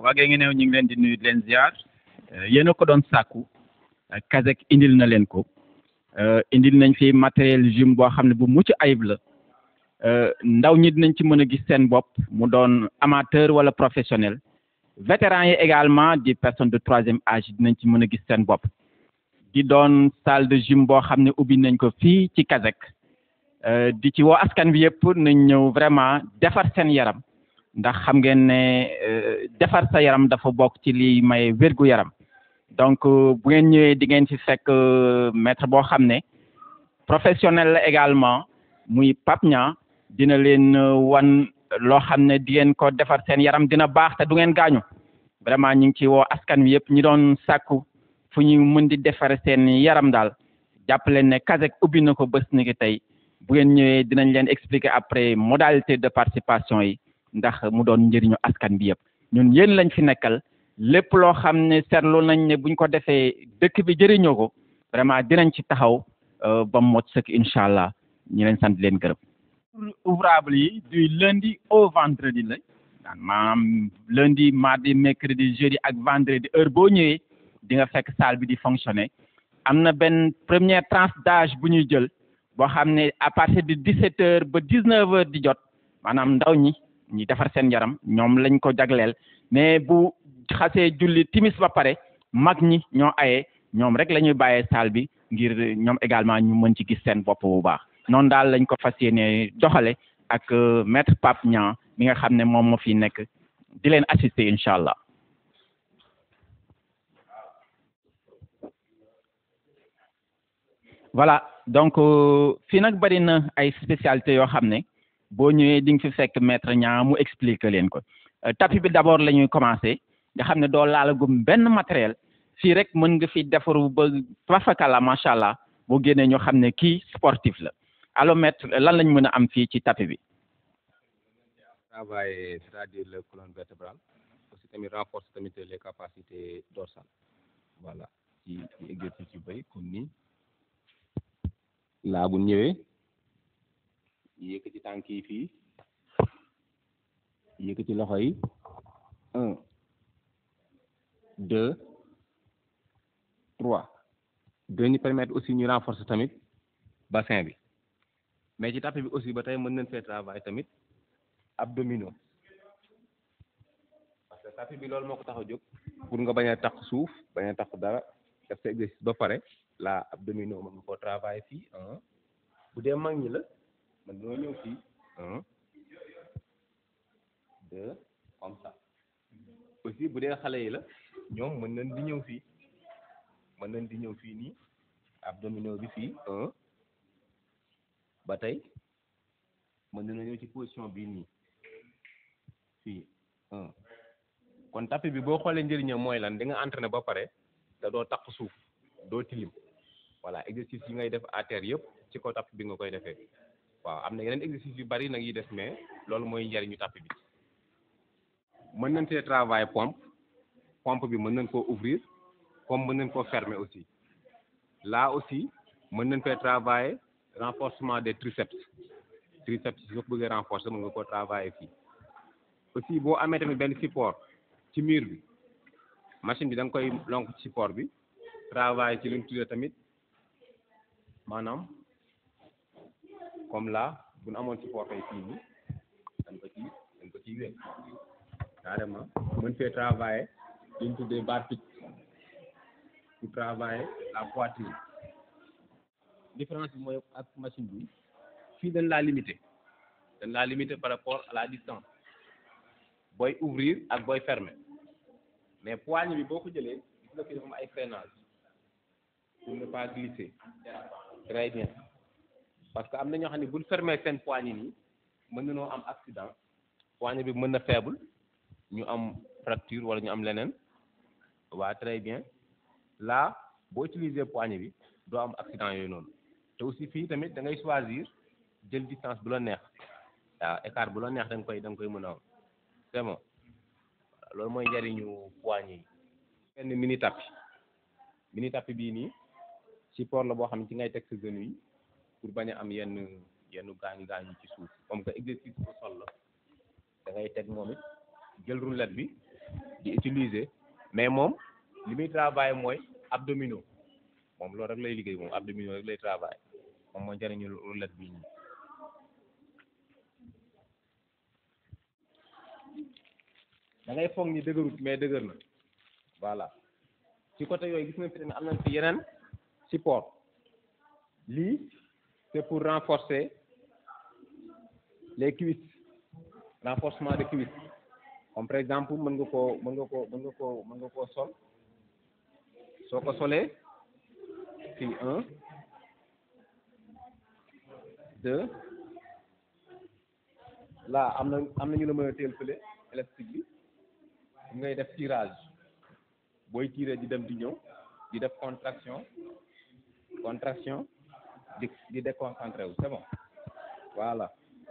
waa Guinguinéo ñu ngi leen di nuyu di leen ziar yéen a ko doon sàkku Kazek indil na leen ko indil nañ fi matériel gym boo xam ne bu mucc ayib la ndaw ñi dinañ ci mën a gis seen bopp mu doon amateur wala professionnel vétéran yi également di personne de troisième âge dinañ ci mën a gis seen bopp di doon salle de gym boo xam ne ubbi nañ ko fii ci Kazek di ci woo askan bi yëpp nañ ñëw vraiment defar seen yaram ndax xam ngeen ne defar sa yaram dafa bokk ci li may wérgu yaram donc bu ngeen ñëwee di ngeen ci fekk maître boo xam ne professionnel la également muy Pape Niang dina leen wan loo xam ne di ngeen ko defar seen yaram dina baax te du ngeen gaañu vraiment ñu ngi ci woo askan wi yëpp ñi doon sàkku fu ñu mën di defar seen yaram daal jàpp leen ne Kazek ubbi na ko bés ni ki tey bu ngeen ñëwee dinañ leen expliquer après modalité de participation yi ndax mu doon njëriñu askan bi yëpp ñun yéen lañ fi nekkal lépp loo xam ne seetlu nañ ne buñ ko defee dëkk bi jëriñoo ko vraiment dinañ ci taxaw ba mot sëkk incha allah ñu leen sant leen gërëm. ouvrable yi du lundi au vendredi la maanaam lundi mardi mercredi jeudi ak vendredi heure boo ñëwee di nga fekk salle bi di fonctionner am na benn première tranche d'âge bu ñuy jël boo xam ne à partir de 17 heures ba 19 heures di jot maanaam ndaw ñi. ñi defar seen yaram ñoom lañ ko jagleel mais bu xasee julli timis ba pare mag ñi ñoo aye ñoom rek la ñuy bàyyee salle bi ngir ñoom également ñu mën ci gis seen bopp bu baax noonu daal lañ ko fas yéene doxale ak maître Pape Niang mi nga xam ne moom moo fi nekk di leen assister incha allah. voilà donc fii nag bari na ay spécialités yoo xam ne. boo ñëwee di nga fi fekk maître Niang mu expliquer leen ko tapis bi d'abord la ñuy commencer nga xam ne doo laalagum benn matériel fii rek mën nga fi defaru ba fafakala macha allah boo génnee ñoo xam ne kii sportif la alors maître lan lañ mën a am fii ci tapis bi. travail c'est-à-dire le colonne vertébrale aussi tamit renforcer tamit les capacités dorsales voilà ci ci exercice yu bëri comme ni laa bu ñëwee. yëkkati tànk yi fii yëkkati loxo yi un deux trois dañu permettre aussi ñu renforcer tamit bassin bi mais ci tapis bi aussi ba tey mën nañ fee travail tamit abdominaux parce que tapis bi loolu moo ko tax a jóg pour nga bañ a tax suuf bañ a tax dara def sa exercice ba pare la abdominaux mën nga koo travailler fii un bu dee mag ñi la man doo ñëw fii un deux comme ça aussi bu dee xale yi la ñoom mën nañ di ñëw fii mën nañ di ñëw fii nii abdominaux bi fii un ba tey mën nañu ñëw ci position bii nii fii un kon tapis bi boo xoolee njëriñam mooy lan di nga entraîné ba pare te doo takk suuf doo tilim voilà exercice yi ngay def à terre yëpp ci kaw tapis bi nga koy defee waaw am na yeneen exercice yu bari nag yi def mais loolu mooy njariñu tapis bi mën nañ see travail pompe pompe bi mën nañ koo ouvrir comme mën nañ koo fermer aussi là aussi mën nañ fee travailler renforcement des triceps triceps yi soo ko bëggee renforcer mën nga koo travailler fii aussi boo amee tamit benn support ci mur bi machine bi da nga koy lonk ci support bi travailler ci lu ñu tuddee tamit maanaam comme là bu ñu amoon support tey fii nii dañ ko ci dañ ko ciy wér carrément mën fee travailler li ñu tuddee barre fixe pour travailler la poitrine différence bi mooy ak machine bi fii dañ laa limité dañ laa limité par rapport à la distance booy ouvrir ak booy fermer mais poignée bi boo ko jëlee gis nga fi dafa am ay freinage pour ne pas glisser très bien parce que am na ñoo xam ne buñ fermer seen poignée nii mën nañoo am accident poignée bi mën na faible ñu am fracture wala ñu am leneen waa très bien là boo utiliser poignée bi doo am accident yooyu noonu te aussi fii tamit da ngay choisir jël distance bu la neex waaw écart bu la neex da nga koy da nga koy mën a am c'est bon loolu mooy njariñu poignée yi benn mini tapis mini tapis bii nii support la boo xam ne ci ngay teg sa genou yi pour bañ a am yenn yenn gaañu gaañu ci suuf comme que exercice bu sol la da ngay teg moom it jël roulette bi di utiliser mais moom li muy travailler mooy abdominaux moom loolu rek lay liggéey moom abdominaux rek lay travailler moom mooy njëriñu roulette bii nii da ngay foog ni dëgërut mais dëgër na voilà ci côté yooyu gis nga fi tamit am nañ fi yeneen support lii c'est pour renforcer les cuisses renforcement de cuisses comme par exemple mën nga koo mën nga koo mën nga koo mën nga koo sol soo ko solee fii un deux là am na am na ñu la mën a teel fële élastique bi ngay def tirage booy tirer di dem di ñëw di def contraction contraction di di déconcentré wu c'est bon voilà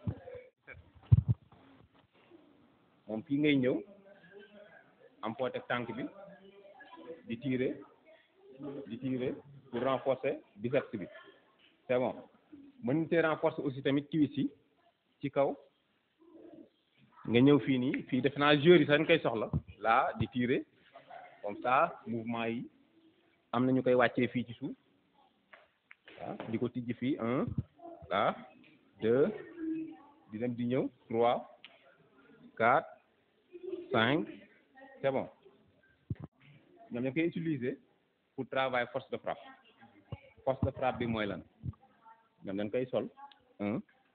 moom fii ngay ñëw am foo teg tànk bi di tirer di tirer pour renforcer biceps bi c'est bon mën te renforcer aussi tamit cuisse yi ci kaw nga ñëw fii nii fii defe naa joueurs yi sax dañ koy soxla là di tirer comme ça mouvement yi am na ñu koy wàccee fii ci suuf ah di ko tijji fii un là deux di dem di ñëw trois quatre cinq c'est bon ñoom ñoo koy utiliser pour travailler force de frappe force de frappe bi mooy lan ñoom dañ koy sol un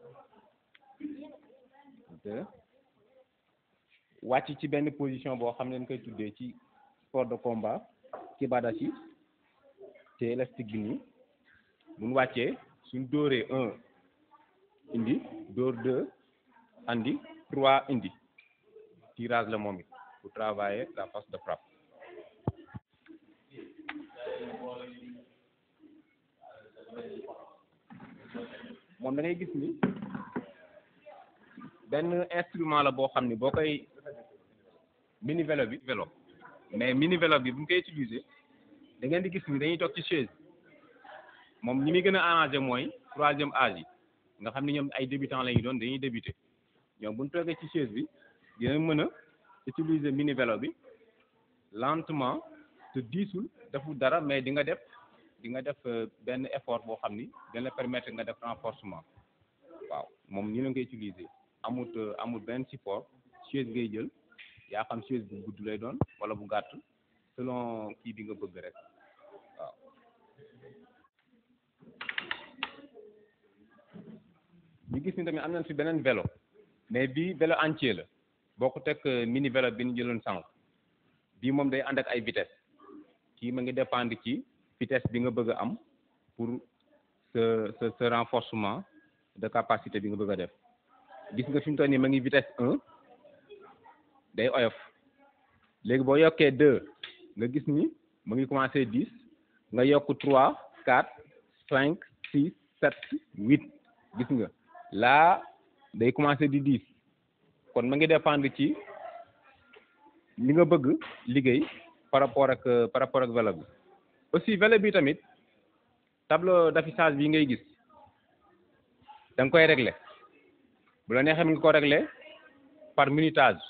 deux wàcc ci benn position boo xam ne dañ koy tuddee ci sport de combat kibadashi te élastique bi nii buñ wàccee suñ dóoree un indi dóor deux andi trois indi tirage la moom it pour travailler la force de frappe moom da ngay gis ni benn instrument la boo xam ni boo koy mini vélo bi vélo mais mini vélo bi bu ñu koy utiliser da ngeen di gis ni dañuy toog ci chaise moom ñi muy gën a arrangé mooy troisième âge yi nga xam ne ñoom ay débutants la ñu doon dañuy débuter ñoom bu ñu toogee ci chaise bi dina mën a utiliser mini vélo bi lentement te diisul deful dara mais di nga def di nga def benn effort boo xam ni dina la permettre nga def renforcement waaw moom ñu la koy utiliser amut amut benn support chaise ngay jël yaa xam chaise bu gudd lay doon wala bu gàtt selon kii bi nga bëgg rek waaw ñu gis ni tamit am nañ fi beneen vélo mais bii vélo entier la boo ko teg mini vélo bi ñu jëloon sànq bii moom day ànd ak ay vitesse kii ma ngi dépendre ci vitesse bi nga bëgg a am pour ce ce ce renforcement de capacité bi nga bëgg a def gis nga fi mu toll nii ma ngi vitesse un day oyof léegi boo yokkee deux nga gis ni mu ngi commencé dix nga yokk trois quatre cinq six sept huit gis nga là day commencé di dix kon ma ngi dépendre ci li nga bëgg liggéey par rapport ak par rapport ak vélo bi aussi vélo bi tamit tableau d'affichage bi ngay gis da nga koy régler bu la neexee nga ko régler par minutage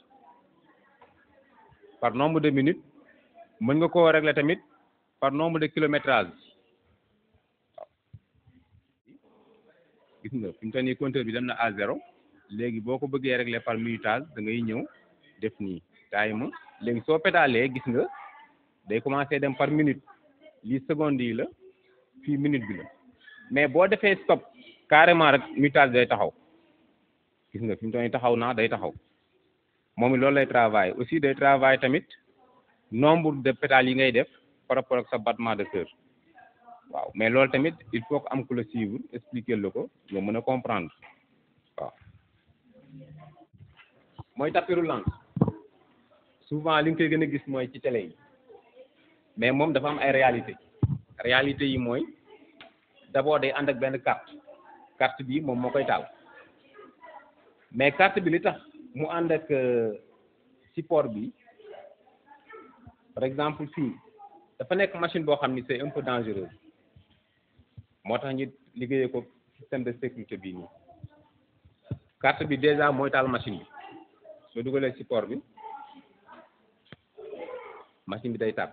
par nombre de minutes mën nga koo régler tamit par nombre de kilométrage waaw gis nga fi mu toll nii compteur bi dem na à zéro léegi boo ko bëggee régler par minutage da ngay ñëw def nii time léegi soo pédalee gis nga day commencer dem par minute lii seconde yi la fii minute bi la mais boo defee stop carrément rek minutage day taxaw gis nga fi mu toll nii taxaw naa day taxaw moom it loolu lay travail aussi day travail tamit nombre de pétales yi ngay def par rapport ak sa battement de cœur waaw mais loolu tamit il faut que am ku la suivre expliquer la ko nga mën a comprendre waaw mooy tapis roulant souvent li nga koy gën a gis mooy ci télé yi mais moom dafa am ay réalité réalité yi mooy d'abord day ànd ak benn carte carte bi moom moo koy taal mais carte bi li tax mu ànd ak support bi par exemple fii dafa nekk machine boo xam ni c'est un peu dangereux moo tax ñu liggéeyee ko système de sécurité bii nii carte bi déjà mooy taal machine bi soo dugalee support bi machine bi day tàkk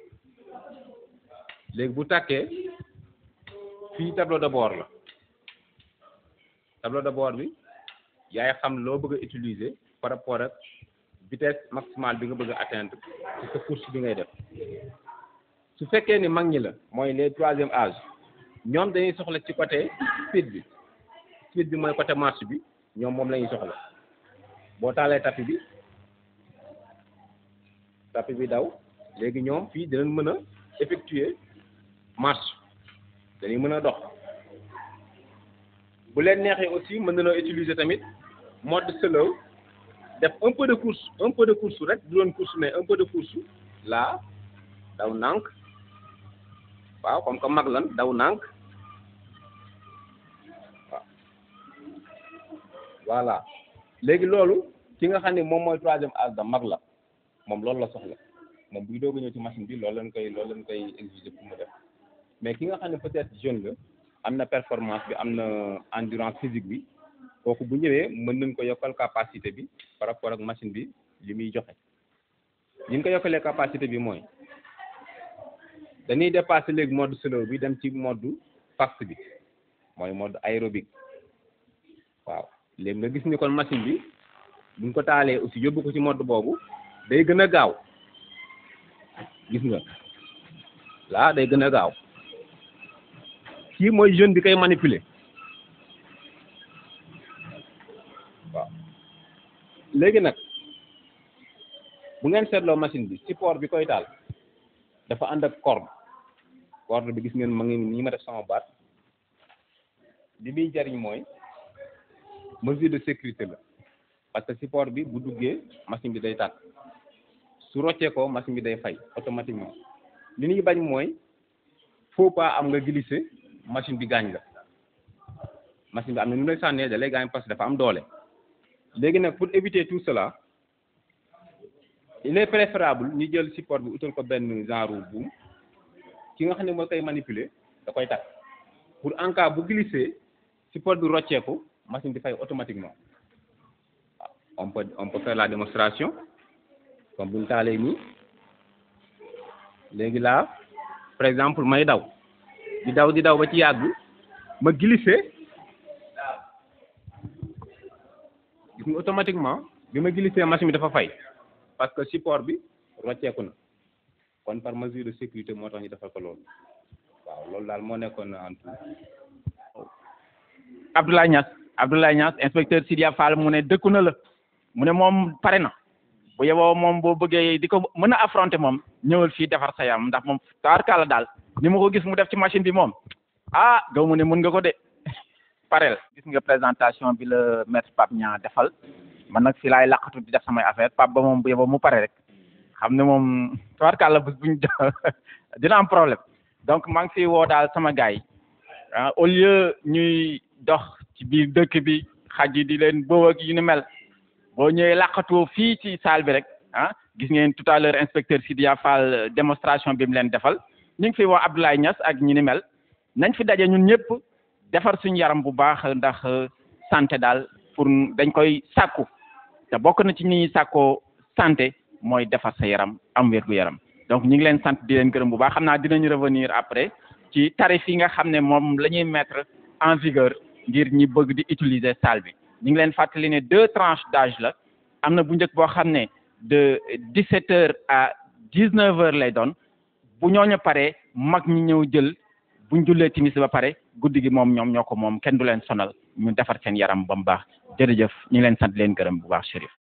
léegi bu tàkkee fii tableau de bord la tableau de bord bi yaay xam loo bëgg a utiliser par rapport ak vitesse maximale bi nga bëgg a atteindre ci sa course bi ngay def su fekkee ni mag ñi la mooy les troisième âge ñoom dañuy soxla ci côté speed bi speed bi mooy côté marche bi ñoom moom la ñuy soxla boo taalee tapis bi tapis bi daw léegi ñoom fii dinañ mën a effectuer marche dañuy mën a dox bu leen neexee aussi mën nañoo utiliser tamit mode slow def un peu de course un peu de course rek du doon course mais un peu de course là daw nànk waaw comme que mag lan daw nànk waaw voilà léegi loolu ki nga xam ne moom mooy troisième âge da mag la moom loolu la soxla moom buy doog a ñëw ci machine bi loolu lañ koy loolu lañ koy exiger pour mu def mais ki nga xam ne peut-être jeune la am na performance bi am na endurance physique bi kooku bu ñëwee mën nañ ko yokkal capacité bi par rapport ak machine bi li muy joxe li ñu ko yokkalee capacité bi mooy dañuy dépasser léegi mode slow bi dem ci mode fast bi mooy mode aérobique waaw léegi nga gis ni kon machine bi buñ ko taalee aussi yóbbu ko ci mode boobu day gën a gaaw gis nga laa day gën a gaaw kii mooy jeune bi koy manipuler waaw léegi nag bu ngeen seetloo machine bi support bi koy taal dafa ànd ak corde corde bi gis ngeen ma ngi nii ma def sama baat li muy jariñ mooy mesure de sécurité la parce que support bi bu duggee machine bi day tàkk su roccee ko machine bi day fay automatiquement li ñuy bañ mooy faut pas am nga glisser machine bi gaañ la machine bi am na nu lay sànnee da lay gaañ parce que dafa am doole léegi nag pour éviter tout cela il est préférable ñu jël support bi utal ko benn genre buum ki nga xam ne moo koy manipuler da koy takk pour en cas bu glisser support bi rocceeku machine bi fay automatiquement waaw on peut on peut faire la démonstration comme bu ñu taalee nii léegi là par exemple may daw di daw di daw ba ci yàgg ma glisser gis nga automatiquement bi ma glisser machine bi dafa fay parce que support bi rocceeku na kon par mesure de sécurité moo tax ñu defal ko loolu waaw loolu daal moo nekkoon en tout Abdoulaye Niass Abdoulaye Niass inspecteur Sidia Fall mu ne dëkku na la mu ne moom pare na bu yeboo moom boo bëggee di ko mën a affronter moom ñëwal fii defar sa yam ndax moom taarkaala daal ni ma ko gis mu def ci machine bi moom ah gaw mu ne mën nga ko de parel gis nga présentation bi la maître Pape Niang defal man nag fii laay laqatu di def samay affaire Pape ba moom bu yeboo mu pare rek xam ne moom taarkaala bés buñ dina am problème donc maa ngi fi woo daal sama gars yi ah au lieu ñuy dox ci biir dëkk bi xaj yi di leen bëw ak yu ni mel boo ñëwee laqatoo fii ci salle bi rek ah gis ngeen tout à l'heure inspecteur Sidia Fall démonstration bi mu leen defal ñu ngi fi woo Abdoulaye Niass ak ñu ni mel nañ fi daje ñun ñëpp defar suñu yaram bu baax ndax santé daal pour dañ koy sàkku te bokk na ci ñi ñuy sàkkoo santé mooy defar sa yaram am wér gu yaram donc ñu ngi leen sant di leen gërëm bu baax xam naa dinañu revenir après ci tarif yi nga xam ne moom la ñuy mettre en vigueur ngir ñi bëgg di utiliser salle bi ñu ngi leen fàttali ne deux tranches d'âge la am na bu njëkk boo xam ne de dix-sept heures à dix-neuf heures lay doon bu ñooñu paree mag ñi ñëw jël buñ jullee timis ba pare guddi gi moom ñoom ñoo ko moom kenn du leen sonal ñu defar seen yaram ba mu baax jërëjëf ñu ngi leen sant leen gërëm bu baax Chérif